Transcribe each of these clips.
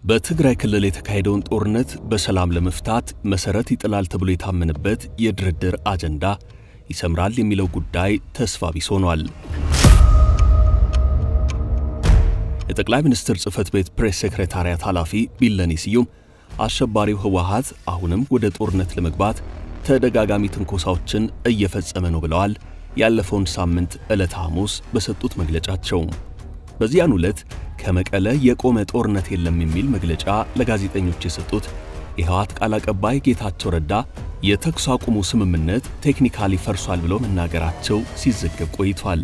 በትግራይ ክልል የተካሄደውን ጦርነት በሰላም ለመፍታት መሰረት ይጥላል ተብሎ የታመነበት የድርድር አጀንዳ ይሰምራል የሚለው ጉዳይ ተስፋ ቢስ ሆኗል። የጠቅላይ ሚኒስትር ጽሕፈት ቤት ፕሬስ ሴክሬታሪያት ኃላፊ ቢለኔ ስዩም አሸባሪው ህወሓት አሁንም ወደ ጦርነት ለመግባት ተደጋጋሚ ትንኮሳዎችን እየፈጸመ ነው ብለዋል። ያለፈውን ሳምንት ዕለተ ሐሙስ በሰጡት መግለጫቸው በዚያን ዕለት ከመቀለ የቆመ ጦርነት የለም የሚል መግለጫ ለጋዜጠኞች የሰጡት የህወሓት ቃል አቀባይ ጌታቸው ረዳ የተኩስ አቁሙ ስምምነት ቴክኒካሊ ፈርሷል ብለው መናገራቸው ሲዘገብ ቆይቷል።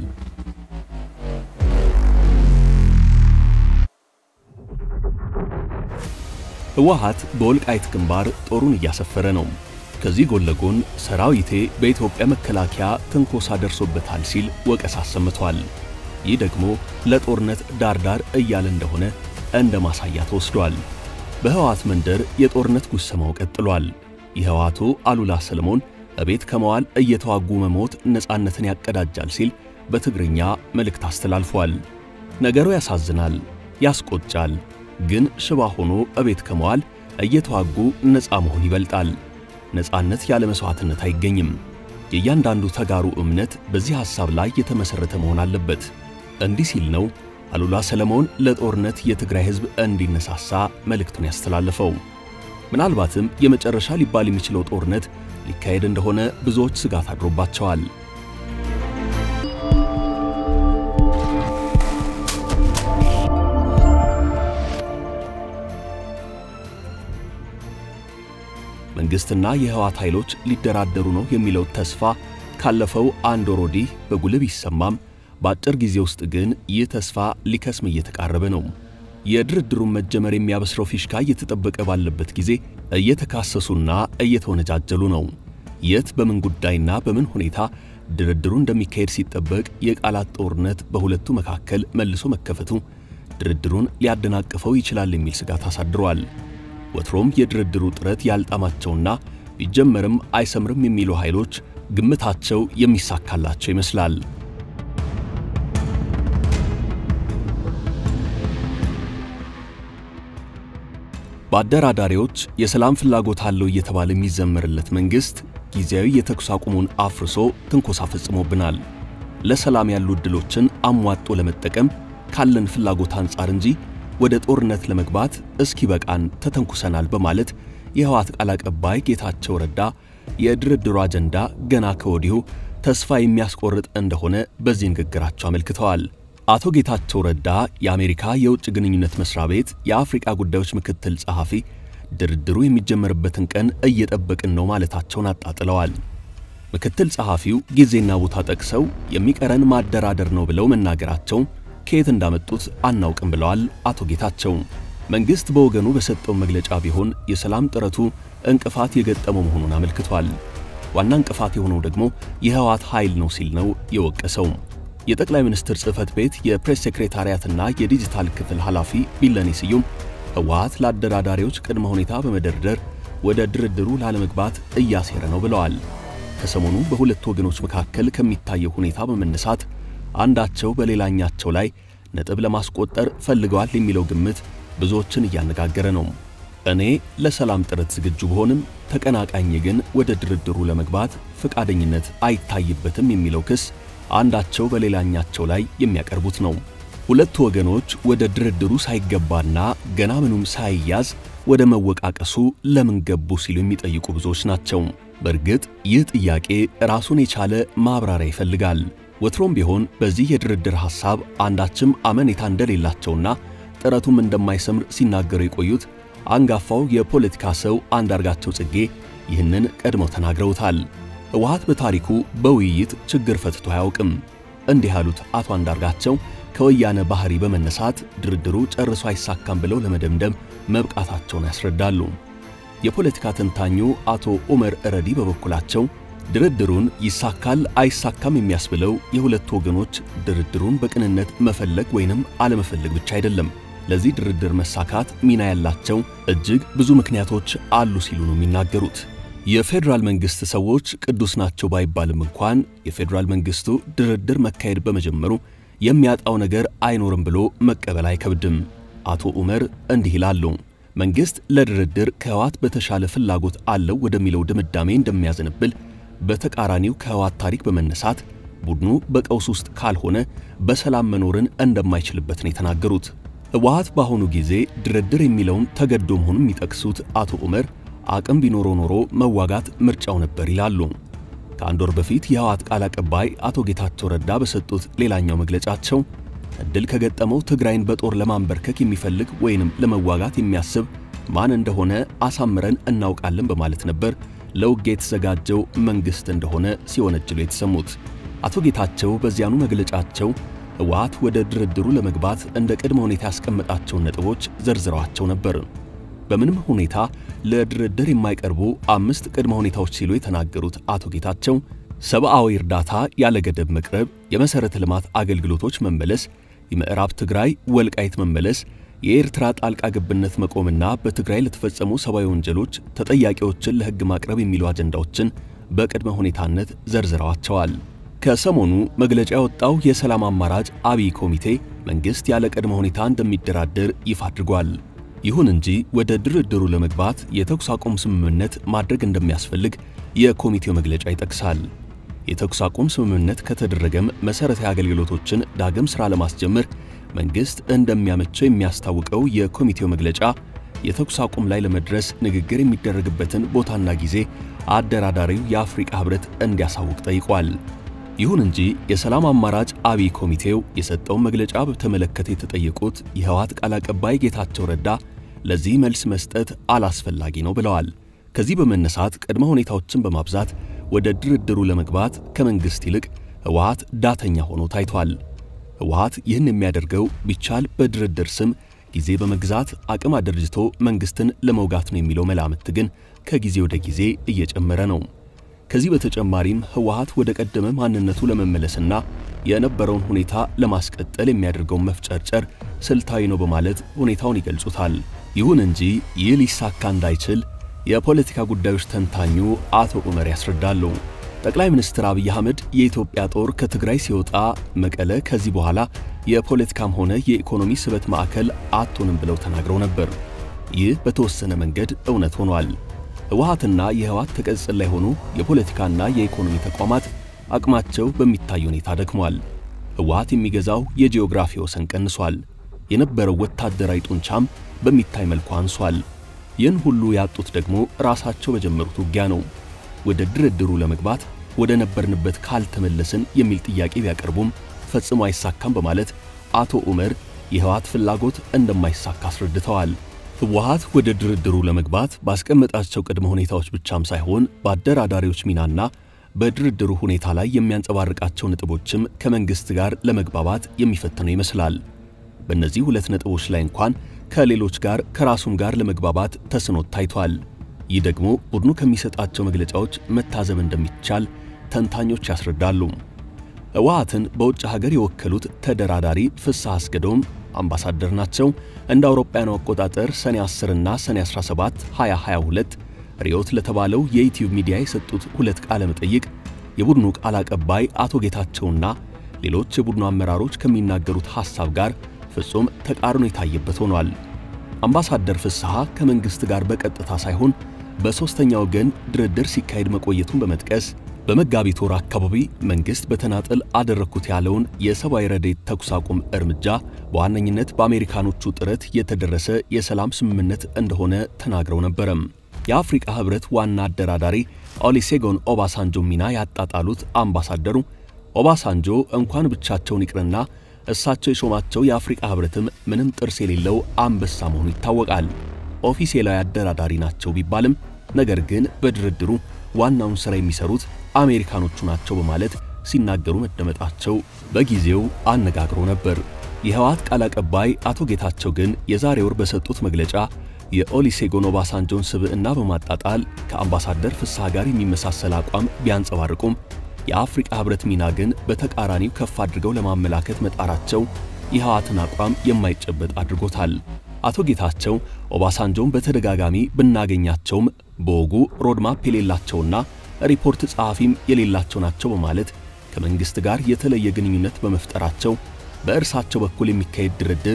ህወሓት በወልቃይት ግንባር ጦሩን እያሰፈረ ነው። ከዚህ ጎን ለጎን ሰራዊቴ በኢትዮጵያ መከላከያ ትንኮሳ ደርሶበታል ሲል ወቀሳ አሰምቷል። ይህ ደግሞ ለጦርነት ዳርዳር እያለ እንደሆነ እንደ ማሳያ ተወስዷል። በህወሓት መንደር የጦርነት ጉሰማው ቀጥሏል። የህወሓቱ አሉላ ሰለሞን እቤት ከመዋል እየተዋጉ መሞት ነፃነትን ያቀዳጃል ሲል በትግርኛ መልእክት አስተላልፏል። ነገሩ ያሳዝናል፣ ያስቆጫል። ግን ሽባ ሆኖ እቤት ከመዋል እየተዋጉ ነፃ መሆን ይበልጣል። ነፃነት ያለ መሥዋዕትነት አይገኝም። የእያንዳንዱ ተጋሩ እምነት በዚህ ሐሳብ ላይ የተመሠረተ መሆን አለበት። እንዲህ ሲል ነው አሉላ ሰለሞን ለጦርነት የትግራይ ሕዝብ እንዲነሳሳ መልእክቱን ያስተላለፈው። ምናልባትም የመጨረሻ ሊባል የሚችለው ጦርነት ሊካሄድ እንደሆነ ብዙዎች ስጋት አድሮባቸዋል። መንግሥትና የህወሓት ኃይሎች ሊደራደሩ ነው የሚለው ተስፋ ካለፈው አንድ ወር ወዲህ በጉልህ ቢሰማም በአጭር ጊዜ ውስጥ ግን ይህ ተስፋ ሊከስም እየተቃረበ ነው። የድርድሩን መጀመር የሚያበስረው ፊሽካ እየተጠበቀ ባለበት ጊዜ እየተካሰሱና እየተወነጃጀሉ ነው። የት በምን ጉዳይና በምን ሁኔታ ድርድሩ እንደሚካሄድ ሲጠበቅ የቃላት ጦርነት በሁለቱ መካከል መልሶ መከፈቱ ድርድሩን ሊያደናቅፈው ይችላል የሚል ስጋት አሳድሯል። ወትሮም የድርድሩ ጥረት ያልጣማቸውና ቢጀመርም አይሰምርም የሚሉ ኃይሎች ግምታቸው የሚሳካላቸው ይመስላል። በአደራዳሪዎች የሰላም ፍላጎት አለው እየተባለ የሚዘመርለት መንግሥት ጊዜያዊ የተኩስ አቁሙን አፍርሶ ትንኮሳ ፈጽሞብናል። ለሰላም ያሉ ዕድሎችን አሟጦ ለመጠቀም ካለን ፍላጎት አንጻር እንጂ ወደ ጦርነት ለመግባት እስኪ በቃን ተተንኩሰናል በማለት የህወሓት ቃል አቀባይ ጌታቸው ረዳ የድርድሩ አጀንዳ ገና ከወዲሁ ተስፋ የሚያስቆርጥ እንደሆነ በዚህ ንግግራቸው አመልክተዋል። አቶ ጌታቸው ረዳ የአሜሪካ የውጭ ግንኙነት መስሪያ ቤት የአፍሪቃ ጉዳዮች ምክትል ጸሐፊ ድርድሩ የሚጀመርበትን ቀን እየጠበቅን ነው ማለታቸውን አጣጥለዋል። ምክትል ጸሐፊው ጊዜና ቦታ ጠቅሰው የሚቀረን ማደራደር ነው ብለው መናገራቸው ከየት እንዳመጡት አናውቅም ብለዋል አቶ ጌታቸው። መንግሥት በወገኑ በሰጠው መግለጫ ቢሆን የሰላም ጥረቱ እንቅፋት የገጠመው መሆኑን አመልክቷል። ዋና እንቅፋት የሆነው ደግሞ የህወሓት ኃይል ነው ሲል ነው የወቀሰው። የጠቅላይ ሚኒስትር ጽሕፈት ቤት የፕሬስ ሴክሬታሪያትና የዲጂታል ክፍል ኃላፊ ቢለኔ ስዩም ህወሓት ለአደራዳሪዎች ቅድመ ሁኔታ በመደርደር ወደ ድርድሩ ላለመግባት እያሴረ ነው ብለዋል። ከሰሞኑ በሁለቱ ወገኖች መካከል ከሚታየው ሁኔታ በመነሳት አንዳቸው በሌላኛቸው ላይ ነጥብ ለማስቆጠር ፈልገዋል የሚለው ግምት ብዙዎችን እያነጋገረ ነው። እኔ ለሰላም ጥረት ዝግጁ ብሆንም ተቀናቃኝ ግን ወደ ድርድሩ ለመግባት ፈቃደኝነት አይታይበትም የሚለው ክስ አንዳቸው በሌላኛቸው ላይ የሚያቀርቡት ነው። ሁለቱ ወገኖች ወደ ድርድሩ ሳይገባና ገና ምኑም ሳይያዝ ወደ መወቃቀሱ ለምን ገቡ ሲሉ የሚጠይቁ ብዙዎች ናቸው። በእርግጥ ይህ ጥያቄ ራሱን የቻለ ማብራሪያ ይፈልጋል። ወትሮም ቢሆን በዚህ የድርድር ሐሳብ አንዳችም አመኔታ እንደሌላቸውና ጥረቱም እንደማይሰምር ሲናገሩ የቆዩት አንጋፋው የፖለቲካ ሰው አንዳርጋቸው ጽጌ ይህንን ቀድመው ተናግረውታል። ህወሓት በታሪኩ በውይይት ችግር ፈትቶ አያውቅም። እንዲህ ያሉት አቶ አንዳርጋቸው ከወያነ ባህሪ በመነሳት ድርድሩ ጨርሶ አይሳካም ብለው ለመደምደም መብቃታቸውን ያስረዳሉ። የፖለቲካ ተንታኙ አቶ ዑመር እረዲ በበኩላቸው ድርድሩን ይሳካል አይሳካም የሚያስብለው የሁለቱ ወገኖች ድርድሩን በቅንነት መፈለግ ወይንም አለመፈለግ ብቻ አይደለም። ለዚህ ድርድር መሳካት ሚና ያላቸው እጅግ ብዙ ምክንያቶች አሉ ሲሉ ነው የሚናገሩት። የፌዴራል መንግስት ሰዎች ቅዱስ ናቸው ባይባልም እንኳን የፌዴራል መንግስቱ ድርድር መካሄድ በመጀመሩ የሚያጣው ነገር አይኖርም ብሎ መቀበል አይከብድም። አቶ ዑመር እንዲህ ይላሉ። መንግሥት ለድርድር ከህወሓት በተሻለ ፍላጎት አለው ወደሚለው ድምዳሜ እንደሚያዘነብል፣ በተቃራኒው ከህወሓት ታሪክ በመነሳት ቡድኑ በቀውስ ውስጥ ካልሆነ በሰላም መኖርን እንደማይችልበት ነው የተናገሩት። ህወሓት በአሁኑ ጊዜ ድርድር የሚለውን ተገዶ መሆኑን የሚጠቅሱት አቶ ዑመር አቅም ቢኖረው ኖሮ መዋጋት ምርጫው ነበር ይላሉ። ከአንድ ወር በፊት የህወሓት ቃል አቀባይ አቶ ጌታቸው ረዳ በሰጡት ሌላኛው መግለጫቸው እድል ከገጠመው ትግራይን በጦር ለማንበርከክ የሚፈልግ ወይንም ለመዋጋት የሚያስብ ማን እንደሆነ አሳምረን እናውቃለን በማለት ነበር ለውጊያ የተዘጋጀው መንግሥት እንደሆነ ሲወነጅሉ የተሰሙት። አቶ ጌታቸው በዚያኑ መግለጫቸው ህወሓት ወደ ድርድሩ ለመግባት እንደ ቅድመ ሁኔታ ያስቀመጣቸውን ነጥቦች ዘርዝረዋቸው ነበር። በምንም ሁኔታ ለድርድር የማይቀርቡ አምስት ቅድመ ሁኔታዎች ሲሉ የተናገሩት አቶ ጌታቸው ሰብአዊ እርዳታ ያለ ገደብ መቅረብ፣ የመሠረተ ልማት አገልግሎቶች መመለስ፣ የምዕራብ ትግራይ ወልቃይት መመለስ፣ የኤርትራ ጣልቃ ገብነት መቆምና በትግራይ ለተፈጸሙ ሰብአዊ ወንጀሎች ተጠያቂዎችን ለሕግ ማቅረብ የሚሉ አጀንዳዎችን በቅድመ ሁኔታነት ዘርዝረዋቸዋል። ከሰሞኑ መግለጫ ያወጣው የሰላም አማራጭ አብይ ኮሚቴ መንግሥት ያለ ቅድመ ሁኔታ እንደሚደራደር ይፋ አድርጓል። ይሁን እንጂ ወደ ድርድሩ ለመግባት የተኩስ አቁም ስምምነት ማድረግ እንደሚያስፈልግ የኮሚቴው መግለጫ ይጠቅሳል። የተኩስ አቁም ስምምነት ከተደረገም መሠረታዊ አገልግሎቶችን ዳግም ሥራ ለማስጀመር መንግሥት እንደሚያመቸው የሚያስታውቀው የኮሚቴው መግለጫ የተኩስ አቁም ላይ ለመድረስ ንግግር የሚደረግበትን ቦታና ጊዜ አደራዳሪው የአፍሪቃ ኅብረት እንዲያሳውቅ ጠይቋል። ይሁን እንጂ የሰላም አማራጭ አብይ ኮሚቴው የሰጠውን መግለጫ በተመለከተ የተጠየቁት የህወሓት ቃል አቀባይ ጌታቸው ረዳ ለዚህ መልስ መስጠት አላስፈላጊ ነው ብለዋል። ከዚህ በመነሳት ቅድመ ሁኔታዎችን በማብዛት ወደ ድርድሩ ለመግባት ከመንግሥት ይልቅ ህወሓት ዳተኛ ሆኖ ታይቷል። ህወሓት ይህን የሚያደርገው ቢቻል በድርድር ስም ጊዜ በመግዛት አቅም አደርጅቶ መንግሥትን ለመውጋት ነው የሚለው መላምት ግን ከጊዜ ወደ ጊዜ እየጨመረ ነው። ከዚህ በተጨማሪም ህወሓት ወደ ቀደመ ማንነቱ ለመመለስና የነበረውን ሁኔታ ለማስቀጠል የሚያደርገውን መፍጨርጨር ስልታዊ ነው በማለት ሁኔታውን ይገልጹታል። ይሁን እንጂ ይህ ሊሳካ እንዳይችል የፖለቲካ ጉዳዮች ተንታኙ አቶ ዑመር ያስረዳሉ። ጠቅላይ ሚኒስትር አብይ አህመድ የኢትዮጵያ ጦር ከትግራይ ሲወጣ መቀለ ከዚህ በኋላ የፖለቲካም ሆነ የኢኮኖሚ ስበት ማዕከል አትሆንም ብለው ተናግረው ነበር። ይህ በተወሰነ መንገድ እውነት ሆኗል። ህወሓትና የህወሓት ተቀጽል ላይ ሆኑ የፖለቲካና የኢኮኖሚ ተቋማት አቅማቸው በሚታይ ሁኔታ ደክሟል። ህወሓት የሚገዛው የጂኦግራፊ ወሰን ቀንሷል። የነበረው ወታደራዊ ጡንቻም በሚታይ መልኩ አንሷል። ይህን ሁሉ ያጡት ደግሞ ራሳቸው በጀመሩት ውጊያ ነው። ወደ ድርድሩ ለመግባት ወደ ነበርንበት ካልተመለስን የሚል ጥያቄ ቢያቀርቡም ፈጽሞ አይሳካም በማለት አቶ ዑመር የህወሓት ፍላጎት እንደማይሳካ አስረድተዋል። ህወሓት ወደ ድርድሩ ለመግባት ባስቀመጣቸው ቅድመ ሁኔታዎች ብቻም ሳይሆን በአደራዳሪዎች ሚናና በድርድሩ ሁኔታ ላይ የሚያንጸባርቃቸው ነጥቦችም ከመንግሥት ጋር ለመግባባት የሚፈትነው ይመስላል። በእነዚህ ሁለት ነጥቦች ላይ እንኳን ከሌሎች ጋር ከራሱም ጋር ለመግባባት ተስኖት ታይቷል። ይህ ደግሞ ቡድኑ ከሚሰጣቸው መግለጫዎች መታዘብ እንደሚቻል ተንታኞች ያስረዳሉ። ህወሓትን በውጭ ሀገር የወከሉት ተደራዳሪ ፍስሐ አስገዶም አምባሳደር ናቸው። እንደ አውሮፓውያኑ አቆጣጠር ሰኔ 10 እና ሰኔ 17 2022 ሪዮት ለተባለው የዩቲዩብ ሚዲያ የሰጡት ሁለት ቃለ መጠይቅ የቡድኑ ቃል አቀባይ አቶ ጌታቸውና ሌሎች የቡድኑ አመራሮች ከሚናገሩት ሐሳብ ጋር ፍጹም ተቃርኖ የታየበት ሆኗል። አምባሳደር ፍስሐ ከመንግሥት ጋር በቀጥታ ሳይሆን በሦስተኛ ወገን ድርድር ሲካሄድ መቆየቱን በመጥቀስ በመጋቢት ወር አካባቢ መንግሥት በተናጠል አደረግኩት ያለውን የሰብአዊ ረድኤት ተኩስ አቁም እርምጃ በዋነኝነት በአሜሪካኖቹ ጥረት የተደረሰ የሰላም ስምምነት እንደሆነ ተናግረው ነበረም። የአፍሪቃ ኅብረት ዋና አደራዳሪ ኦሊሴጎን ኦባሳንጆ ሚና ያጣጣሉት አምባሳደሩ ኦባሳንጆ እንኳን ብቻቸውን ይቅርና እሳቸው የሾማቸው የአፍሪቃ ኅብረትም ምንም ጥርስ የሌለው አንበሳ መሆኑ ይታወቃል። ኦፊሴላዊ አደራዳሪ ናቸው ቢባልም ነገር ግን በድርድሩ ዋናውን ሥራ የሚሰሩት አሜሪካኖቹ ናቸው በማለት ሲናገሩ መደመጣቸው በጊዜው አነጋግሮ ነበር። የህወሓት ቃል አቀባይ አቶ ጌታቸው ግን የዛሬ ወር በሰጡት መግለጫ የኦሊሴጎን ኦባሳንጆን ስብዕና በማጣጣል ከአምባሳደር ፍስሐ ጋር የሚመሳሰል አቋም ቢያንጸባርቁም የአፍሪቃ ኅብረት ሚና ግን በተቃራኒው ከፍ አድርገው ለማመላከት መጣራቸው የህወሓትን አቋም የማይጨበጥ አድርጎታል። አቶ ጌታቸው ኦባሳንጆን በተደጋጋሚ ብናገኛቸውም በወጉ ሮድማፕ የሌላቸውና ሪፖርት ጸሐፊም የሌላቸው ናቸው በማለት ከመንግሥት ጋር የተለየ ግንኙነት በመፍጠራቸው በእርሳቸው በኩል የሚካሄድ ድርድር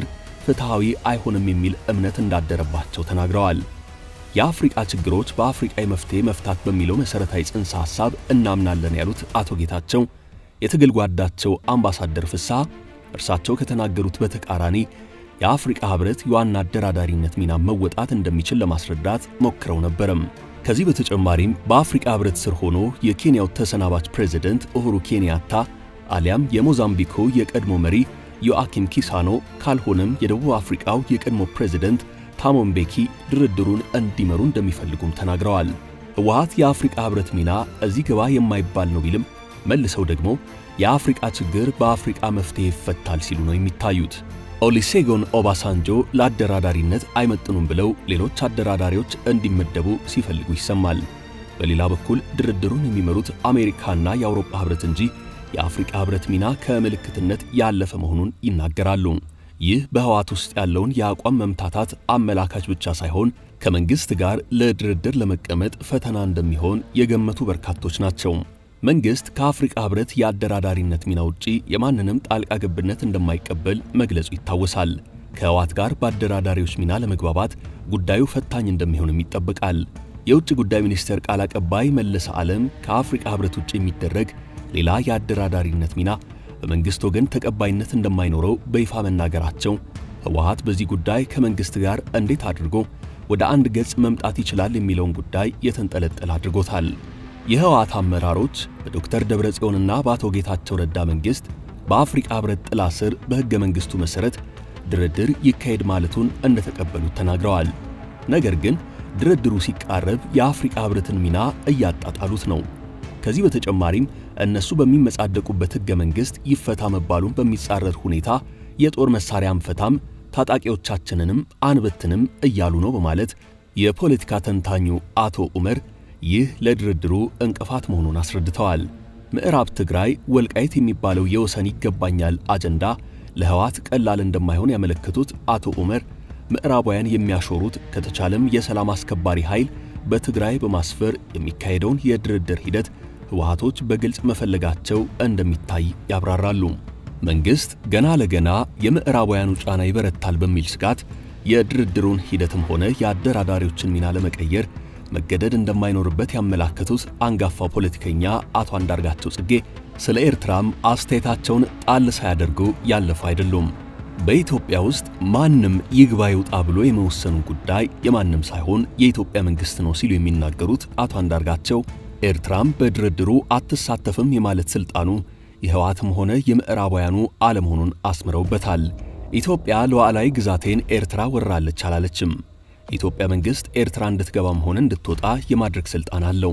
ፍትሐዊ አይሆንም የሚል እምነት እንዳደረባቸው ተናግረዋል። የአፍሪቃ ችግሮች በአፍሪቃ የመፍትሄ መፍታት በሚለው መሠረታዊ ጽንሰ ሐሳብ እናምናለን ያሉት አቶ ጌታቸው የትግል ጓዳቸው አምባሳደር ፍስሐ እርሳቸው ከተናገሩት በተቃራኒ የአፍሪቃ ኅብረት የዋና አደራዳሪነት ሚና መወጣት እንደሚችል ለማስረዳት ሞክረው ነበረም። ከዚህ በተጨማሪም በአፍሪቃ ኅብረት ስር ሆኖ የኬንያው ተሰናባች ፕሬዝደንት ኡሁሩ ኬንያታ አሊያም የሞዛምቢኩ የቀድሞ መሪ ዮአኪም ኪሳኖ ካልሆነም የደቡብ አፍሪቃው የቀድሞ ፕሬዝደንት ታቦ ምቤኪ ድርድሩን እንዲመሩ እንደሚፈልጉም ተናግረዋል። ህወሓት የአፍሪቃ ኅብረት ሚና እዚህ ግባ የማይባል ነው ቢልም መልሰው ደግሞ የአፍሪቃ ችግር በአፍሪቃ መፍትሄ ይፈታል ሲሉ ነው የሚታዩት። ኦሊሴጎን ኦባሳንጆ ለአደራዳሪነት አይመጥኑም ብለው ሌሎች አደራዳሪዎች እንዲመደቡ ሲፈልጉ ይሰማል። በሌላ በኩል ድርድሩን የሚመሩት አሜሪካና የአውሮፓ ኅብረት እንጂ የአፍሪቃ ኅብረት ሚና ከምልክትነት ያለፈ መሆኑን ይናገራሉ። ይህ በህወሓት ውስጥ ያለውን የአቋም መምታታት አመላካች ብቻ ሳይሆን ከመንግሥት ጋር ለድርድር ለመቀመጥ ፈተና እንደሚሆን የገመቱ በርካቶች ናቸው። መንግሥት ከአፍሪቃ ኅብረት የአደራዳሪነት ሚና ውጪ የማንንም ጣልቃ ገብነት እንደማይቀበል መግለጹ ይታወሳል። ከህወሓት ጋር በአደራዳሪዎች ሚና ለመግባባት ጉዳዩ ፈታኝ እንደሚሆንም ይጠበቃል። የውጭ ጉዳይ ሚኒስቴር ቃል አቀባይ መለሰ ዓለም ከአፍሪቃ ኅብረት ውጭ የሚደረግ ሌላ የአደራዳሪነት ሚና በመንግሥት ወገን ተቀባይነት እንደማይኖረው በይፋ መናገራቸው ህወሓት በዚህ ጉዳይ ከመንግሥት ጋር እንዴት አድርጎ ወደ አንድ ገጽ መምጣት ይችላል የሚለውን ጉዳይ የተንጠለጠለ አድርጎታል። የህወሓት አመራሮች በዶክተር ደብረጽዮንና በአቶ ጌታቸው ረዳ መንግሥት በአፍሪቃ ኅብረት ጥላ ስር በሕገ መንግሥቱ መሠረት ድርድር ይካሄድ ማለቱን እንደተቀበሉት ተናግረዋል። ነገር ግን ድርድሩ ሲቃረብ የአፍሪቃ ኅብረትን ሚና እያጣጣሉት ነው። ከዚህ በተጨማሪም እነሱ በሚመጻደቁበት ሕገ መንግሥት ይፈታ መባሉን በሚጻረር ሁኔታ የጦር መሣሪያ አንፈታም፣ ታጣቂዎቻችንንም አንበትንም እያሉ ነው በማለት የፖለቲካ ተንታኙ አቶ ዑመር ይህ ለድርድሩ እንቅፋት መሆኑን አስረድተዋል። ምዕራብ ትግራይ ወልቃይት የሚባለው የወሰን ይገባኛል አጀንዳ ለህወሓት ቀላል እንደማይሆን ያመለከቱት አቶ ዑመር ምዕራባውያን የሚያሾሩት ከተቻለም የሰላም አስከባሪ ኃይል በትግራይ በማስፈር የሚካሄደውን የድርድር ሂደት ህወሓቶች በግልጽ መፈለጋቸው እንደሚታይ ያብራራሉ። መንግሥት ገና ለገና የምዕራባውያኑ ጫና ይበረታል በሚል ስጋት የድርድሩን ሂደትም ሆነ የአደራዳሪዎችን ሚና ለመቀየር መገደድ እንደማይኖርበት ያመላከቱት አንጋፋው ፖለቲከኛ አቶ አንዳርጋቸው ጽጌ ስለ ኤርትራም አስተያየታቸውን ጣል ሳያደርጉ ያለፉ አይደሉም። በኢትዮጵያ ውስጥ ማንም ይግባ ይውጣ ብሎ የመወሰኑ ጉዳይ የማንም ሳይሆን የኢትዮጵያ መንግሥት ነው ሲሉ የሚናገሩት አቶ አንዳርጋቸው ኤርትራም በድርድሩ አትሳተፍም የማለት ሥልጣኑ የህወሓትም ሆነ የምዕራባውያኑ አለመሆኑን አስምረውበታል። ኢትዮጵያ ሉዓላዊ ግዛቴን ኤርትራ ወራለች አላለችም። የኢትዮጵያ መንግሥት ኤርትራ እንድትገባም ሆነ እንድትወጣ የማድረግ ሥልጣን አለው።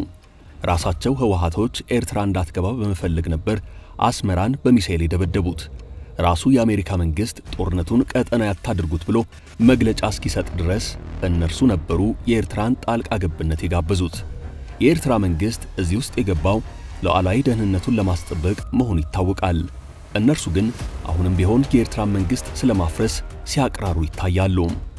ራሳቸው ህወሓቶች ኤርትራ እንዳትገባ በመፈለግ ነበር አስመራን በሚሳኤል የደበደቡት። ራሱ የአሜሪካ መንግሥት ጦርነቱን ቀጠና ያታድርጉት ብሎ መግለጫ እስኪሰጥ ድረስ እነርሱ ነበሩ የኤርትራን ጣልቃ ገብነት የጋበዙት። የኤርትራ መንግሥት እዚህ ውስጥ የገባው ሉዓላዊ ደህንነቱን ለማስጠበቅ መሆኑ ይታወቃል። እነርሱ ግን አሁንም ቢሆን የኤርትራን መንግሥት ስለማፍረስ ሲያቅራሩ ይታያሉ።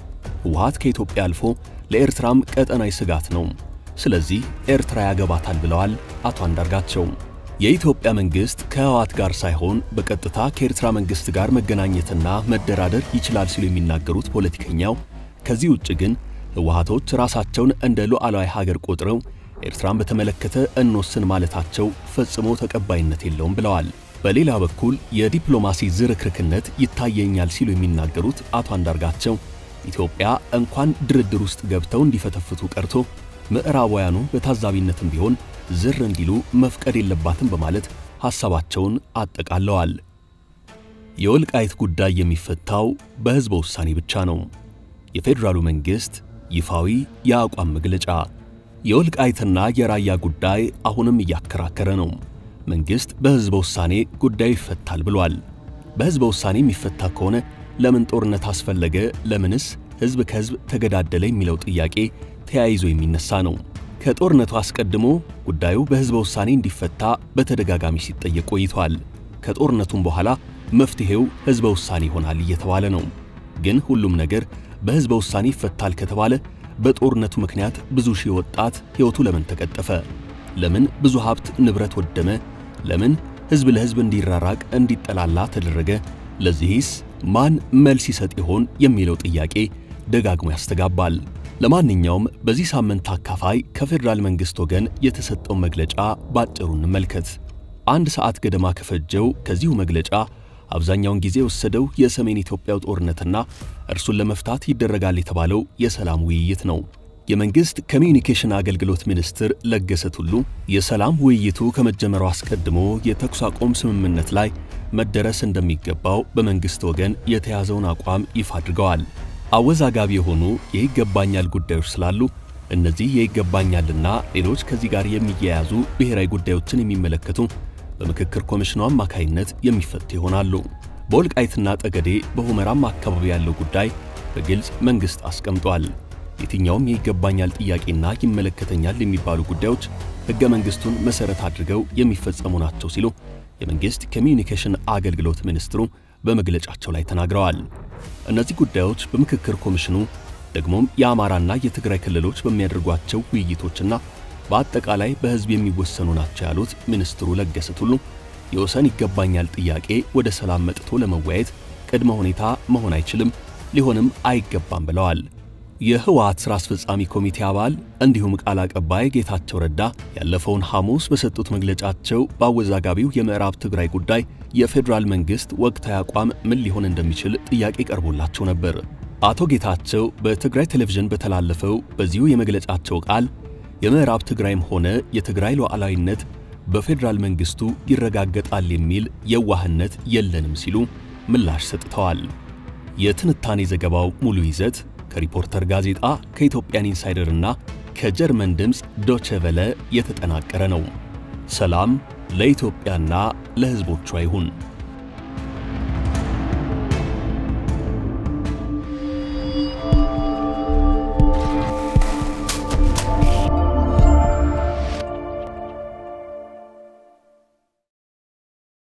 ህወሓት ከኢትዮጵያ አልፎ ለኤርትራም ቀጠናዊ ስጋት ነው። ስለዚህ ኤርትራ ያገባታል ብለዋል አቶ አንዳርጋቸው። የኢትዮጵያ መንግሥት ከህወሓት ጋር ሳይሆን በቀጥታ ከኤርትራ መንግሥት ጋር መገናኘትና መደራደር ይችላል ሲሉ የሚናገሩት ፖለቲከኛው ከዚህ ውጭ ግን ህወሓቶች ራሳቸውን እንደ ሉዓላዊ ሀገር ቆጥረው ኤርትራን በተመለከተ እንወስን ማለታቸው ፈጽሞ ተቀባይነት የለውም ብለዋል። በሌላ በኩል የዲፕሎማሲ ዝርክርክነት ይታየኛል ሲሉ የሚናገሩት አቶ አንዳርጋቸው ኢትዮጵያ እንኳን ድርድር ውስጥ ገብተው እንዲፈተፍቱ ቀርቶ ምዕራባውያኑ በታዛቢነትም ቢሆን ዝር እንዲሉ መፍቀድ የለባትም በማለት ሐሳባቸውን አጠቃለዋል። የወልቃይት ጉዳይ የሚፈታው በሕዝበ ውሳኔ ብቻ ነው። የፌዴራሉ መንግሥት ይፋዊ የአቋም መግለጫ። የወልቃይትና የራያ ጉዳይ አሁንም እያከራከረ ነው። መንግሥት በሕዝበ ውሳኔ ጉዳዩ ይፈታል ብሏል። በሕዝበ ውሳኔ የሚፈታ ከሆነ ለምን ጦርነት አስፈለገ? ለምንስ ሕዝብ ከሕዝብ ተገዳደለ? የሚለው ጥያቄ ተያይዞ የሚነሳ ነው። ከጦርነቱ አስቀድሞ ጉዳዩ በሕዝበ ውሳኔ እንዲፈታ በተደጋጋሚ ሲጠየቅ ቆይቷል። ከጦርነቱም በኋላ መፍትሔው ሕዝበ ውሳኔ ይሆናል እየተባለ ነው። ግን ሁሉም ነገር በሕዝበ ውሳኔ ይፈታል ከተባለ በጦርነቱ ምክንያት ብዙ ሺህ ወጣት ሕይወቱ ለምን ተቀጠፈ? ለምን ብዙ ሀብት ንብረት ወደመ? ለምን ሕዝብ ለሕዝብ እንዲራራቅ እንዲጠላላ ተደረገ? ለዚህስ ማን መልስ ይሰጥ ይሆን የሚለው ጥያቄ ደጋግሞ ያስተጋባል። ለማንኛውም በዚህ ሳምንት አካፋይ ከፌዴራል መንግሥት ወገን የተሰጠው መግለጫ ባጭሩ እንመልከት። አንድ ሰዓት ገደማ ከፈጀው ከዚሁ መግለጫ አብዛኛውን ጊዜ የወሰደው የሰሜን ኢትዮጵያው ጦርነትና እርሱን ለመፍታት ይደረጋል የተባለው የሰላም ውይይት ነው። የመንግሥት ኮሚዩኒኬሽን አገልግሎት ሚኒስትር ለገሰ ቱሉ የሰላም ውይይቱ ከመጀመሩ አስቀድሞ የተኩስ አቁም ስምምነት ላይ መደረስ እንደሚገባው በመንግሥት ወገን የተያዘውን አቋም ይፋ አድርገዋል። አወዛጋቢ የሆኑ የይገባኛል ጉዳዮች ስላሉ እነዚህ የይገባኛልና ሌሎች ከዚህ ጋር የሚያያዙ ብሔራዊ ጉዳዮችን የሚመለከቱ በምክክር ኮሚሽኑ አማካይነት የሚፈቱ ይሆናሉ። በወልቃይትና ጠገዴ በሁመራም አካባቢ ያለው ጉዳይ በግልጽ መንግሥት አስቀምጧል። የትኛውም የይገባኛል ጥያቄና ይመለከተኛል የሚባሉ ጉዳዮች ሕገ መንግሥቱን መሠረት አድርገው የሚፈጸሙ ናቸው ሲሉ የመንግሥት ኮሚዩኒኬሽን አገልግሎት ሚኒስትሩ በመግለጫቸው ላይ ተናግረዋል። እነዚህ ጉዳዮች በምክክር ኮሚሽኑ ደግሞም የአማራና የትግራይ ክልሎች በሚያደርጓቸው ውይይቶችና በአጠቃላይ በሕዝብ የሚወሰኑ ናቸው ያሉት ሚኒስትሩ ለገሰ ቱሉ የወሰን ይገባኛል ጥያቄ ወደ ሰላም መጥቶ ለመወያየት ቅድመ ሁኔታ መሆን አይችልም፣ ሊሆንም አይገባም ብለዋል። የህወሓት ሥራ አስፈጻሚ ኮሚቴ አባል እንዲሁም ቃል አቀባይ ጌታቸው ረዳ ያለፈውን ሐሙስ በሰጡት መግለጫቸው በአወዛጋቢው የምዕራብ ትግራይ ጉዳይ የፌዴራል መንግሥት ወቅታዊ አቋም ምን ሊሆን እንደሚችል ጥያቄ ቀርቦላቸው ነበር። አቶ ጌታቸው በትግራይ ቴሌቪዥን በተላለፈው በዚሁ የመግለጫቸው ቃል የምዕራብ ትግራይም ሆነ የትግራይ ሉዓላዊነት በፌዴራል መንግሥቱ ይረጋገጣል የሚል የዋህነት የለንም ሲሉ ምላሽ ሰጥተዋል። የትንታኔ ዘገባው ሙሉ ይዘት ከሪፖርተር ጋዜጣ ከኢትዮጵያን ኢንሳይደር እና ከጀርመን ድምፅ ዶቼ ቬለ የተጠናቀረ ነው። ሰላም ለኢትዮጵያና ለሕዝቦቿ ይሁን።